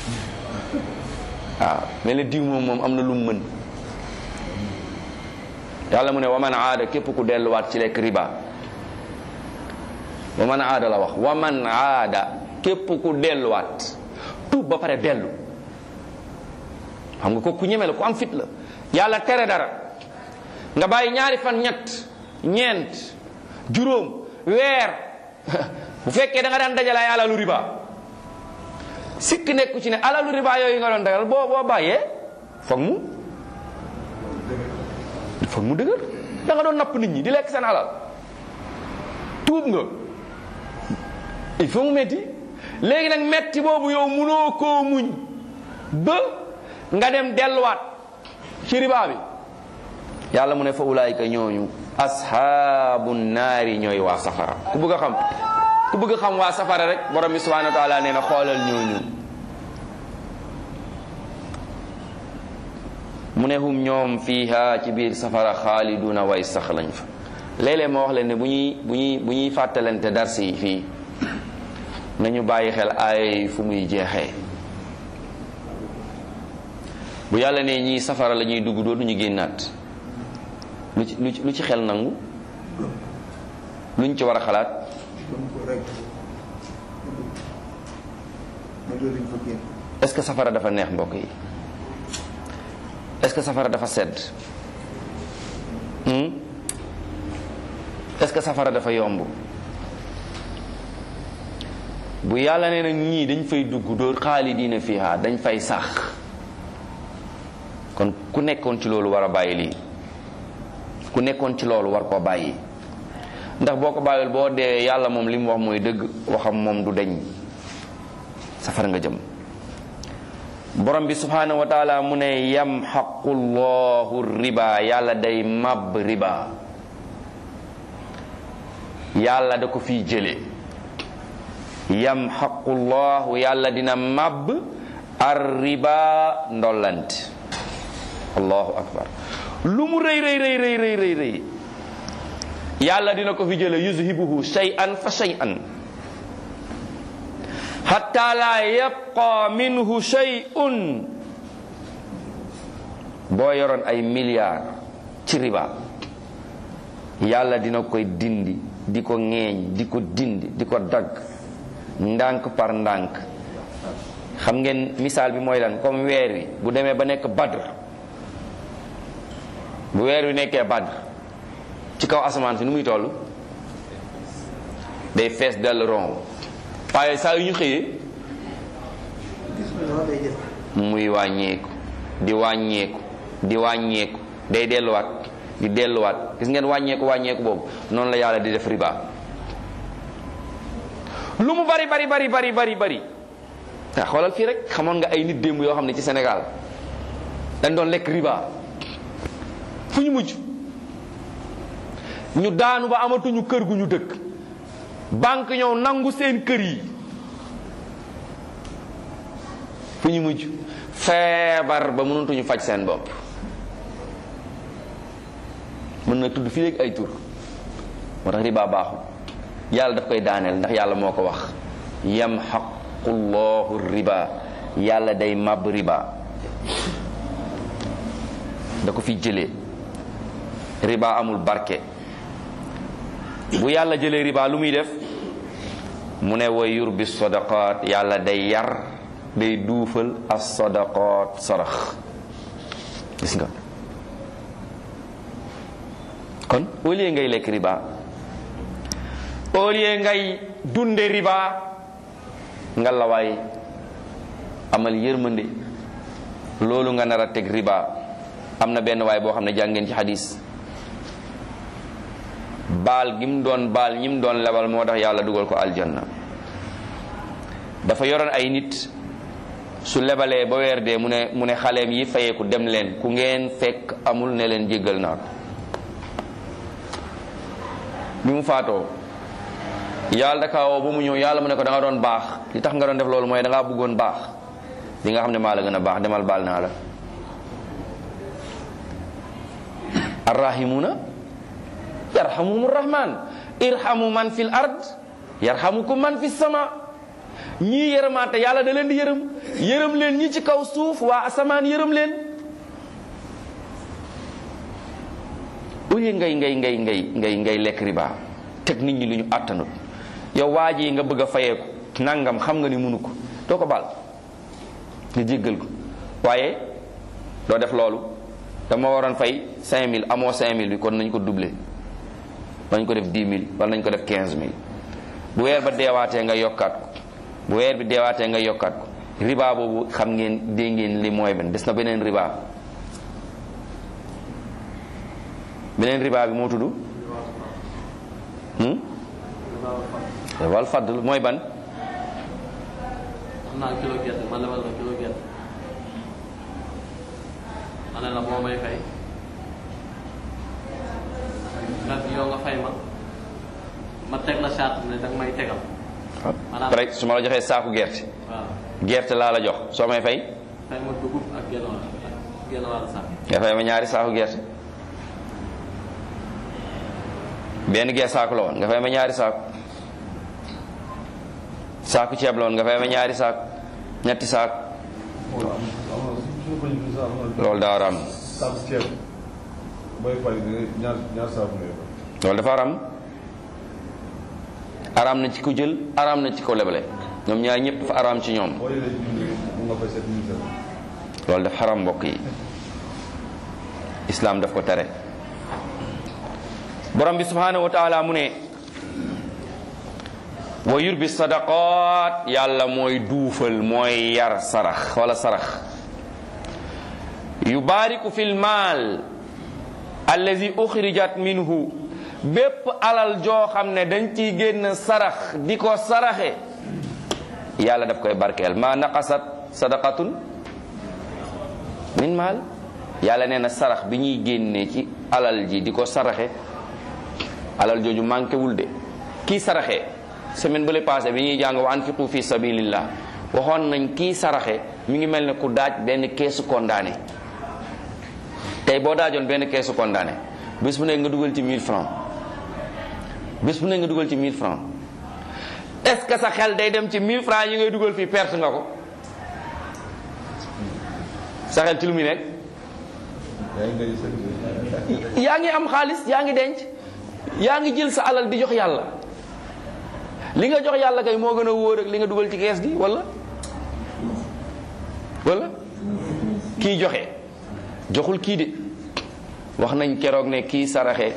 waaw mel ne diw moom moom am na lu mu mën yàlla mu ne waman aada képp ku delluwaat ci lekk riba waman aada la wax waman aada képp ku delluwaat tuub ba pare dellu xam nga ko ku ñeme la ku am fit la yàlla tere dara nga bàyyi ñaari fan ñett ñeent juróom weer bu fekkee da nga daan dajale ay alalu riba sikk nekku ci ne alalu riba yooyu nga doon dagal boo boo bàyyee foog mu foog mu dëgër da nga doon napp nit ñi di lekk seen alal tuub nga il faut mu metti léegi nag metti boobu yow munoo koo muñ ba nga dem delluwaat ci riba bi yàlla mu ne fa ulaayika ñooñu ashaabu naari ñooy waa safara ku bëgg a xam ku bëgg a xam waa safara rek borom bi subhanahu wa taala nee na xoolal ñooñu mu ne hum ñoom fiiha ci biir safara xaaliduna way sax lañ fa léeg-léeg moo wax leen ne bu ñuy bu ñuy bu ñuy fàttalante dars yi fii nañu bàyyi xel ay fu muy jeexee bu yàlla ne ñii safara la ñuy dugg dootuñu génnaat lu ci lu ci lu ci xel nangu luñ ci war a xalaat est-ce que safara dafa neex mbokk yi est-ce que safara dafa sedd est-ce que safara dafa yomb bu yàlla nee nag ñii dañ fay dugg dóor xaalidiina fiha dañ fay sax kon ku nekkoon ci loolu war a bàyyi lii ku nekkoon ci loolu war koo bàyyi ndax boo ko bàyyil boo dee yàlla moom li mu wax mooy dëgg waxam moom du deñ safara nga jëm borom bi subhanahu wa taala mu ne yamxaqu llahu riba yàlla day màbb riba yàlla da ko fiy jële yamxaqu llahu yàlla dina màbb ar riba ndollant allahu akbar lu mu rëy rëy rëy rëy rëy rëy yàlla dina ko fi jële yuzhibuhu shay'an fa shay'an hatta la yabqa minhu shay'un boo yoroon ay milliards ci riba yàlla dina koy dindi di ko ŋeeñ di ko dindi di ko dagg ndànk par ndànk xam ngeen misaal bi mooy lan comme weer wi bu demee ba nekk badr bu weer wi nekkee badr ci kaw asamaan si nu muy toll day fees dell ron waaye saa yu ñu xëyee muy wàññeeku di wàññeeku di wàññeeku day delluwaat di delluwaat gis ngeen wàññeeku wàññeeku boobu noonu la yàlla di def riba lu mu bari bari bari bari bari bari ah xoolal fii rek xamoon nga ay nit démb yoo xam ne ci Sénégal dañ doon lekk riba fu ñu mujj ñu daanu ba amatuñu kër gu ñu dëkk banque ñëw nangu seen kër yi fu ñu mujj feebar ba mënatuñu faj seen bopp mën na tudd fii léegi ay tur moo tax riba baaxul yàlla daf koy daaneel ndax yàlla moo ko wax yamxaqu llahu riba yàlla day màbb riba da ko fi jëlee riba amul barke bu yàlla jëlee riba lu muy def mu ne wa yurbi sadaqat yàlla day yar day duufal as sadaqat sarax gis nga kon au lieu ngay lekk riba au lieu ngay dunde riba nga la waay amal yërmande loolu nga nar a teg riba am na benn waay boo xam ne jàngeen ci xadis baal gi mu doon baal ñi mu doon lebal moo tax yàlla dugal ko aljanna dafa yoroon ay nit su lebalee ba weer dee mu ne mu ne xaleem yi fayeeku dem leen ku ngeen fekk amul ne leen jéggal naa ko bi mu faatoo yàlla da kaa woo ba mu ñëw yàlla mu ne ko da nga doon baax li tax nga doon def loolu mooy da ngaa bëggoon baax li nga xam ne maa la gën a baax demal baal naa la arrahimuna yarhamuhum rahman irhamu man fil ard yarhamukum man fis sama ñii yërëmaate yàlla da leen di yërëm yërëm leen ñi ci kaw suuf waa asamaan yërëm leen au lieu ngay ngay ngay ngay ngay ngay lekk riba teg nit ñi lu ñu àttanut yow waa ji nga bëgg a fayeeku nangam xam nga ni munu ko doo ko baal nga jéggal ko waaye doo def loolu dama waroon fay 5000 amoo 5000 bi kon nañ ko doubler nañ ko def 10 000 wala nañ ko def 15 000 bu weer ba deewaatee nga yokkaat ko bu weer bi deewaatee nga yokkaat ko riba boobu xam ngeen dégg ngeen li mooy ben des na beneen riba beneen riba bi moo tudd wal fadl mooy ban am naa kilo gerte ma lebal la kilo gerte ma ne la moo may fay nga yow nga fay ma ma teg la charte ne danga may tegal maanaam rek su ma la joxee saaku gerte waaw gerte laa la jox soo may fay fay ma dugub ak genn wàll ak genn wàll sax nga fay ma ñaari saaku gerte benn gerte saaku la woon nga fay ma ñaari saaku saaku ceeb la woon nga fay ma ñaari saaku ñetti saaku loolu daa ram saabu ceeb booy fay ñaar ñaar saabu ngay fay. loolu dafa aram aram na ci ko jël aram na ci ko lebale ñoom ñaar ñëpp dafa aram ci ñoom boo yoree junni mun nga fay sept mille sept loolu dafa xaram mbokk yi islaam daf ko tere borom bi subhanahu wa taala mu ne wa yurbi sadaqat yàlla mooy duufal mooy yar sarax wala sarax yubaariku fil maal allazi uxrijat minhu bépp alal joo xam ne dañ ciy génn sarax di ko saraxe yàlla daf koy barkeel ma naqasat sadaqatun min maal yàlla nee na sarax bi ñuy génnee ci alal ji di ko saraxe alal jooju manqué wul de kii saraxe semaine bu le passé bi ñuy jàng wa anfiqu fi sabilillah waxoon nañ kii saraxe mi ngi mel ne ku daaj benn keesu condamné tey boo daajoon benn keesu condamné bés bu nekk nga dugal ci 1000 francs bés bu nekk nga dugal ci 1000 francs est-ce que sa xel day dem ci 1000 francs yi ngay dugal fii perte nga ko sa xel ci lu muy nekk yaa ngi ngay sept yaa ngi am xaalis yaa ngi denc yaa ngi jël sa alal di jox yàlla li nga jox yàlla kay moo gën a wóor ak li nga dugal ci kees gi wala wala kii joxe joxul kii de wax nañ keroog ne kii saraxe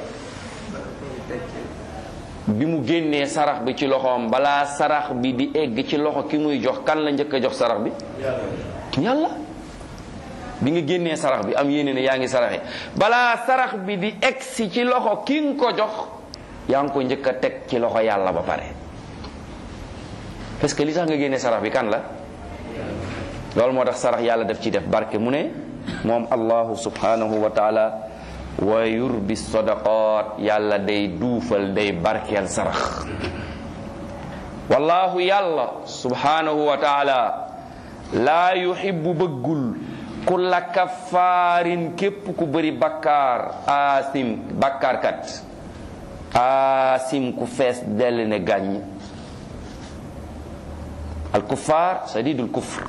bi mu génnee sarax bi ci loxoom balaa sarax bi di egg ci loxo ki muy jox kan la njëkk a jox sarax bi yàlla bi nga génnee sarax bi am yéene ne yaa ngi saraxe balaa sarax bi di egg si ci loxo ki nga ko jox yaa ngi ko njëkk a teg ci loxo yàlla ba pare parce que li tax nga génnee sarax bi kan la loolu moo tax sarax yàlla def ci def barke mu ne moom allahu subhanahu wa taala wa yurbi sadaqat yàlla day duufal day barkeel sarax wallahu yàlla subhanahu wa taala laa yuhibbu bëggul kulla kaffaarin képp ku bëri bakkaar asim bakkaarkat asim ku fees dell ne gàññ al kuffaar sadidul kufr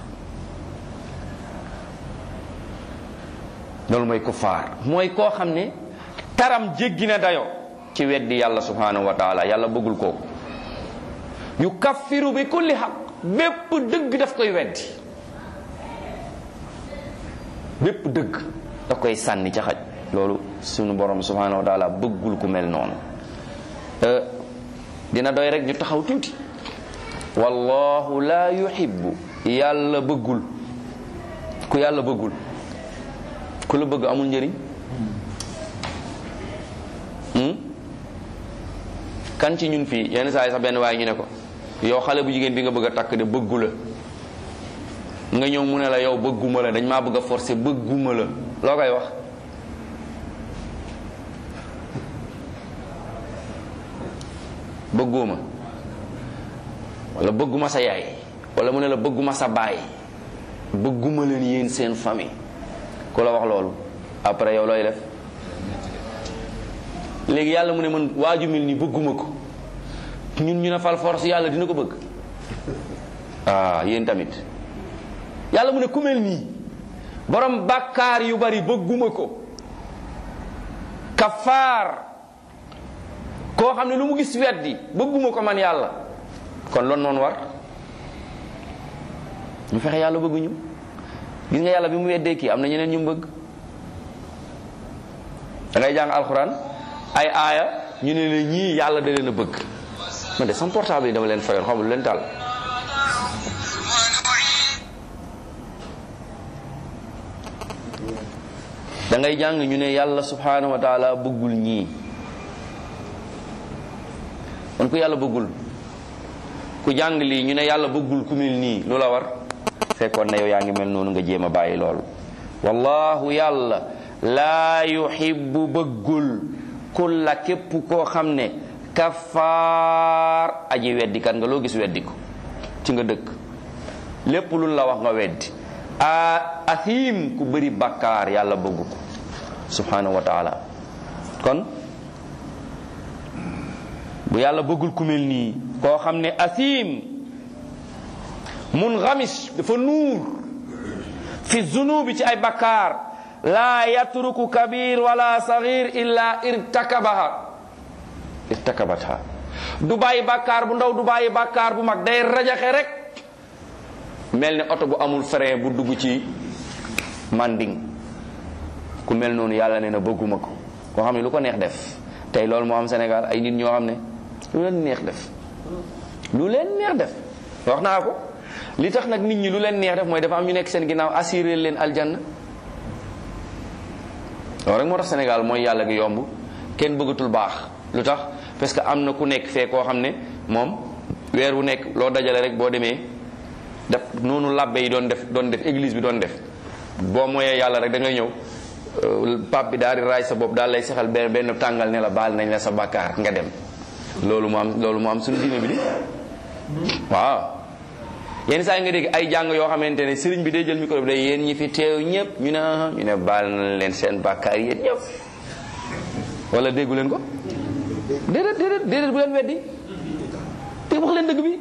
loolu mooy kuffaar mooy koo xam ne taram jéggi na dayo ci weddi yàlla subhanahu wa taala yàlla bëggul kooku yu kaffiru bi kulli xaq bépp dëgg daf koy weddi bépp dëgg daf koy sànni ca xaj loolu sunu borom subhanahu wa taala bëggul ku mel noonu dina doy rek ñu taxaw tuuti wallahu la yuhibbu yàlla bëggul ku yàlla bëggul ku la bëgg amul njëriñ kan ci ñun fii yenn saa yi sax benn waaye ñu ne ko yow xale bu jigéen bi nga bëgg a takk de bëggu la nga ñëw mu ne la yow bëgguma la dañ maa bëgg a forcer bëgguma la loo koy wax bëgguma wala bëgguma sa yaay wala mu ne la bëgguma sa baay bëgguma leen yéen seen famille ku la wax loolu après yow looy def léegi yàlla mu ne man waaju mel ni bëgguma ko ñun ñu ne fal force yàlla dina ko bëgg ah yéen tamit yàlla mu ne ku mel nii borom bàkkaar yu bari bëgguma ko kafaar koo xam ne lu mu gis weddi bëgguma ko man yàlla kon loolu noonu war ñu fexe yàlla bëgguñu gis nga yàlla bi mu weddee kii am na ñeneen ñu mu bëgg da ngay jàng alxuraan ay aaya ñu ne la ñii yàlla da leen a bëgg man de sama portable yi dama leen fayoon xamul lu leen taal da ngay jàng ñu ne yàlla subhanahu wa taala bëggul ñii kon ku yàlla bëggul ku jàng lii ñu ne yàlla bëggul ku mel nii lu la war fekkoon na yow yaa ngi mel noonu nga jéem a bàyyi loolu wallahu yàlla laa yuhibbu bëggul kulla képp koo xam ne kafaar aji weddikat nga loo gis weddi ko ci nga dëkk lépp luñ la wax nga weddi a athim ku bëri bakkaar yàlla bëggu ko subhanahu wa taala kon bu yàlla bëggul ku mel nii koo xam ne athim mungamis dafa nuur fi zunubi ci ay bakkaar laa yatruku kabir wala sagir illa irtakabaha irtakabatha du bàyyi bàkkaar bu ndaw du bàyyi bàkkaar bu mag day rajaxe rek mel ni oto bu amul frein bu dugg ci manding ku mel noonu yàlla nee na bëgguma ko koo xam ne lu ko neex def tey loolu moo am Sénégal ay nit ñoo xam ne lu leen neex def lu leen neex def wax naa ko li tax nag nit ñi lu leen neex def mooy dafa am ñu nekk seen ginnaaw assuré leen aljanna loolu rek moo tax Sénégal mooy yàlla gi yomb kenn bëggatul baax lu tax parce que am na ku nekk fee koo xam ne moom weer wu nekk loo dajale rek boo demee def noonu làbbe yi doon def doon def église bi doon def boo moyee yàlla rek da ngay ñëw pap bi daal di raay sa bopp daal lay sexal benn benn tàngal ne la baal nañ la sa bàkkaar nga dem loolu mu am loolu mu am suñu diine bi di waaw yenn saa yi nga dégg ay jàng yoo xamante ne sëriñ bi day jël micro bi day yéen ñi fi teew ñëpp ñu ne ñu ne baal na leen seen bàkkaar yéen ñëpp wala déggu leen ko déedéet déedéet déedéet bu leen weddi te wax leen dëgg bi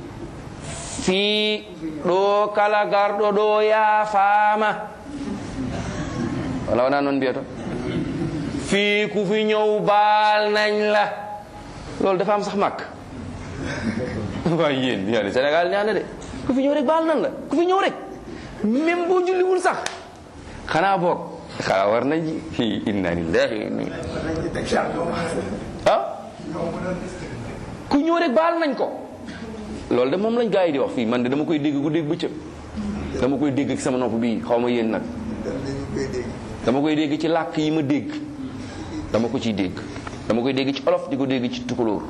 fii ɗo kala garɗo ɗo yaafaama wala wona noon mbiyato fii ku fi ñëw baal nañ la loolu dafa am sax màkk waaye yéen yaa ne Sénégal ñaa ne de ku fi ñëw rek baal nañ la ku fi ñëw rek même boo julliwul sax xanaa boog xanaa war nañ ji inna lillahi wa inna ah ku ñëw rek baal nañ ko loolu de moom lañ gaa yi di wax fii man de dama koy dégg guddeeg bëccëg dama koy dégg ci sama nopp bii xaw ma yéen nag dama koy dégg ci làkk yi ma dégg dama ko ciy dégg dama koy dégg ci olof di ko dégg ci tukulóor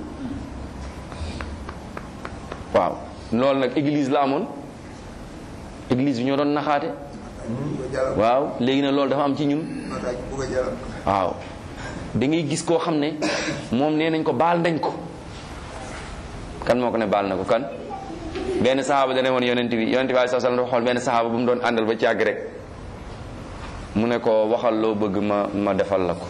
waaw loolu nag église la amoon église bi ñoo doon naxaate waaw léegi nag loolu dafa am ci ñun waaw da ngay gis koo xam ne moom nee nañ ko baal nañ ko kan moo ko ne baal na ko kan benn saxaaba dane woon yonent bi yonent bi alayhi salaam dafa xool benn saxaaba bu mu doon àndal ba ci àgg rek mu ne ko waxal loo bëgg ma ma defal la ko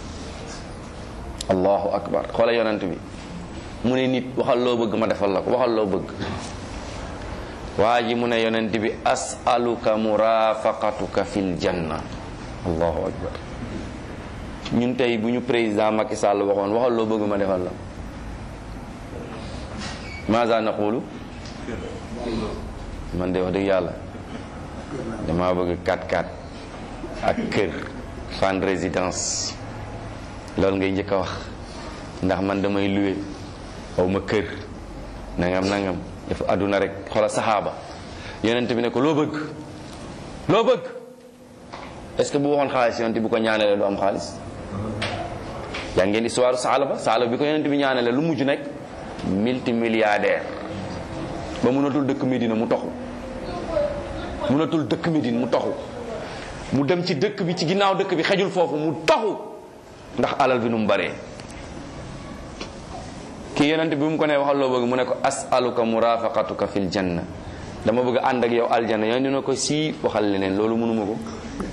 allahu akbar xoola yonent bi mu ne nit waxal loo bëgg ma defal la ko waxal loo bëgg waa ji mu ne yonent bi asaluka murafaqatuka fil janna allahu akbar ñun tey bu ñu président Macky Sall waxoon waxal loo bëgg ma defal la maza naqulu man de wax dëgg yàlla dama bëgg 4-4 ak kër fan résidence loolu ngay njëkk a wax ndax man damay luwe aw ma kër nangam nangam dafa àdduna rek xoola saxaaba yonent bi ne ko loo bëgg loo bëgg est ce que bu waxoon xaalis yonent bi ko ñaanalee du am xaalis yaa ngeen histoire saala ba saala bi ko yonent bi ñaanalee lu mujj nekk multimilliardaire ba mënatul dëkk Medina mu toxu mënatul dëkk Medina mu toxu mu dem ci dëkk bi ci ginnaaw dëkk bi xejul foofu mu toxu ndax alal bi nu mu baree kii yonent bi mu ko ne waxal loo bëgg mu ne ko asaluka murafaqatuka fil janna dama bëgg ànd ak yow aljanna yonent ne ko si waxal leneen loolu mënuma ko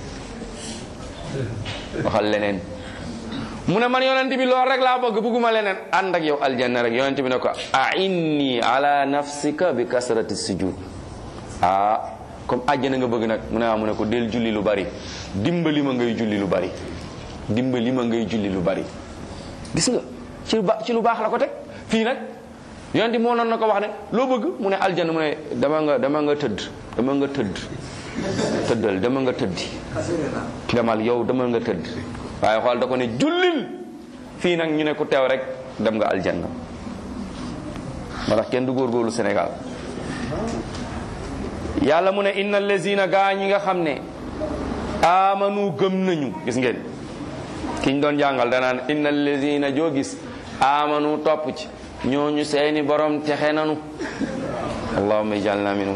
waxal leneen mu ne man yonent bi loolu rek laa bëgg bëgguma leneen ànd ak yow aljanna rek yonent bi ne ko a inni ala nafsika bi kasrati sujud ah comme àjjana nga bëgg nag mu ne ah mu ne ko del julli lu bari dimbali ma ngay julli lu bari dimbali ma ngay julli lu bari gis nga ci lu ba ci lu baax la ko teg fii nag yonent bi moo noon na ko wax ne loo bëgg mu ne aljanna mu ne dama nga dama nga tëdd dama nga tëdd tëddal dama nga tëddi demal yow dama nga tëdd waaye xool da ko ne jullil fii nag ñu ne ku teew rek dem nga aljanna moo tax kenn du góorgóorlu Sénégal yàlla mu ne inna allazina gaa ñi nga xam ne amanu gëm nañu gis ngeen kiñ doon jàngal danaan inna allazina joo gis amanu topp ci ñooñu seeni borom texe nanu allahumma ijalna minhum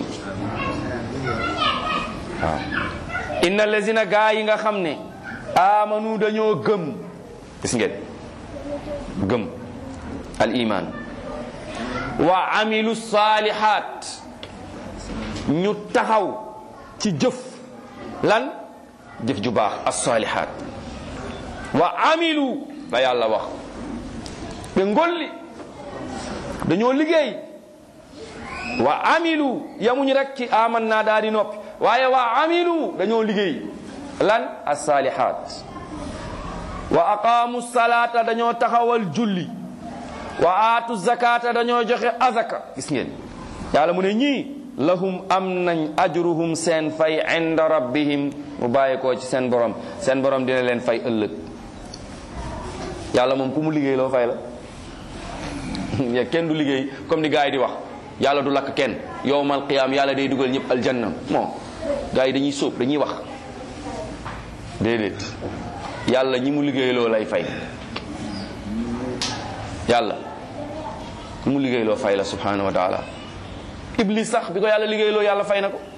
waaw inna allazina gaa yi nga xam ne amanu dañoo gëm gis ngeen gëm al iman wa amilu salihat ñu taxaw ci jëf lan jëf ju baax as salihat wa amilu la yàlla wax ɓe ngolli dañoo liggéey wa amilu yamuñu rek ci aman naa daal di noppi waaye wa amilu dañoo liggéey lan as-salihat wa aqaamu salata dañoo taxawal julli wa aatu zakata dañoo joxe azaka gis ngeen yàlla mu ne ñii lahum am nañ ajruhum seen fay inda rabbihim mu bàyyi koo ci seen borom seen borom dina leen fay ëllëg yàlla moom ku mu liggéey loo fay la ya kenn du liggéey comme ni gars yi di wax yàlla du lakk kenn yowmal qiyaam yàlla day dugal ñëpp aljanna bon gars yi dañuy sóob dañuy wax déedéet yàlla ñi mu liggéey loo lay fay yàlla ku mu liggéey loo fay la subhanahu wa taala iblis sax bi ko yàlla liggéey loo yàlla fay na ko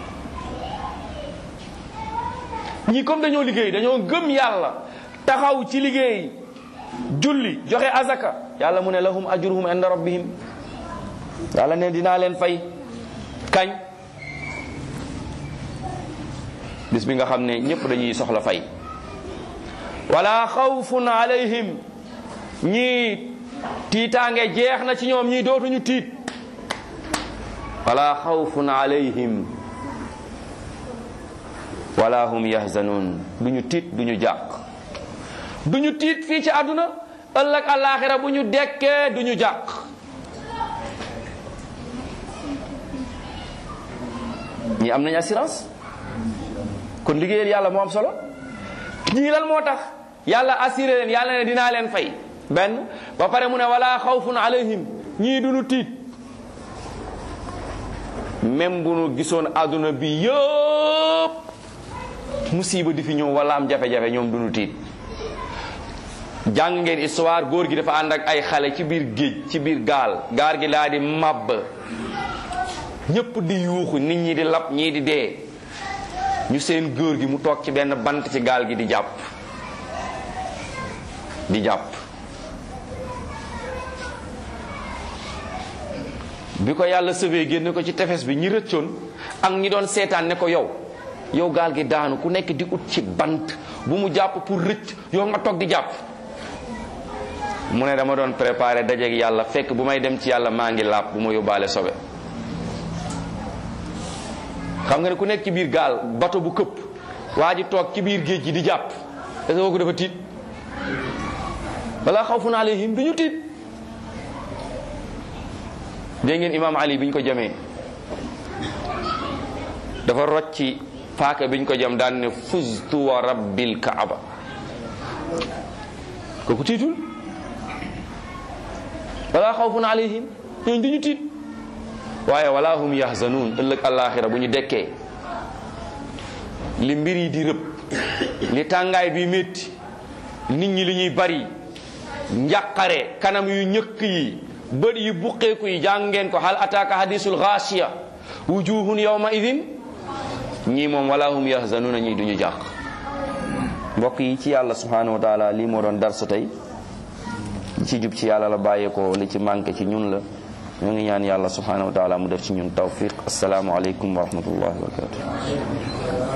ñi comme dañoo liggéey dañoo gëm yàlla taxaw ci liggéey julli joxe azaka yàlla mu ne lahum ajruhum inda rabbihim yàlla ne dinaa leen fay kañ bis bi nga xam ne ñëpp dañuy soxla fay wala xawfun alayhim ñii tiitaange jeex na ci ñoom ñii dootuñu tiit wala xawfun alayhim wala hum yahzanun duñu tiit duñu jàq duñu tiit fii ci àdduna ëllëg àllaaxira bu ñu dekkee duñu jàq ñii am nañ assurance kon liggéeyal yàlla moo am solo ñii lan moo tax yàlla assuré leen yàlla ne dinaa leen fay benn ba pare mu ne wala xawfun alayhim ñii duñu tiit même bu nu gisoon àdduna bi yëpp musiba di fi ñëw wala am jafe-jafe ñoom duñu tiit jàng ngeen histoire góor gi dafa ànd ak ay xale ci biir géej ci biir gaal gaal gi laa di màbb ñépp di yuuxu nit ñi di lab ñii di dee ñu seen góor gi mu toog ci benn bant ci gaal gi di jàpp di jàpp bi ko yàlla sëbee génne ko ci tefes bi ñi rëccoon ak ñi doon seetaan ne ko yow yow gaal gi daanu ku nekk di ut ci bant bu mu jàpp pour rëcc yow nga toog di jàpp mu ne dama doon préparé dajeeg yàlla fekk bu may dem ci yàlla maa ngi laab bu ma yóbbaale sobe xam nga ne ku nekk ci biir gaal bato bu këpp waa ji toog ci biir géej gi di jàpp est-ce que kooku dafa tiit balaa xawfun alayhim duñu tiit dégg ngeen imaam ali bi ñu ko jamee dafa rocci paaka biñ ko jam daan ne fuztu wa rabbil kaaba kooku tiitul wala xawfun alayhim ñooñ duñu tiit waaye wala hum yahzanuun ëllëg àllaaxira bu ñu dekkee li mbir yi di rëb li tàngaay bi métti nit ñi li ñuy bari njàqare kanam yu ñëkk yi bët yi buqeeku yi jàng ngeen ko hal ataaka hadisul xaasiya wujuhun yawma idin ñii moom wala hum yahzanuuna ñii duñu jàq mbokk yi ci yàlla subhanahu wa taala lii moo doon darsu tey li ci jub ci yàlla la bàyyeekoo li ci manqué ci ñun la ñu ngi ñaan yàlla subhanahu wa taala mu def ci ñun tawfiq asalaamu aleykum wa rahmatullahi wa barakatuh